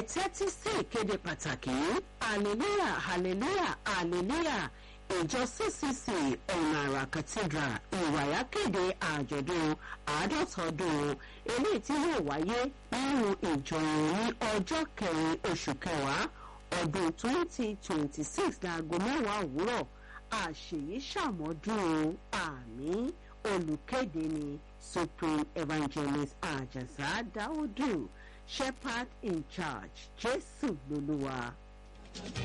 ẹ tẹ́tí sí ìkéde pàtàkì hallelujah hallelujah hallelujah ìjọ ccc ọ̀nà àrà cathedral ìwàyà kéde àjọ̀dún àádọ́ta ọdún eléyìí tí yóò wáyé nínú ìjọ ní ọjọ́ kẹrin oṣù kẹwàá ọdún twenty twenty six láago mẹ́wàá òwúrọ̀ àṣèyí ṣàmọ́dún àmì olùkéde ni supreme evangelist àjàsá dáúdù shepherd in charge jésù lolúwa.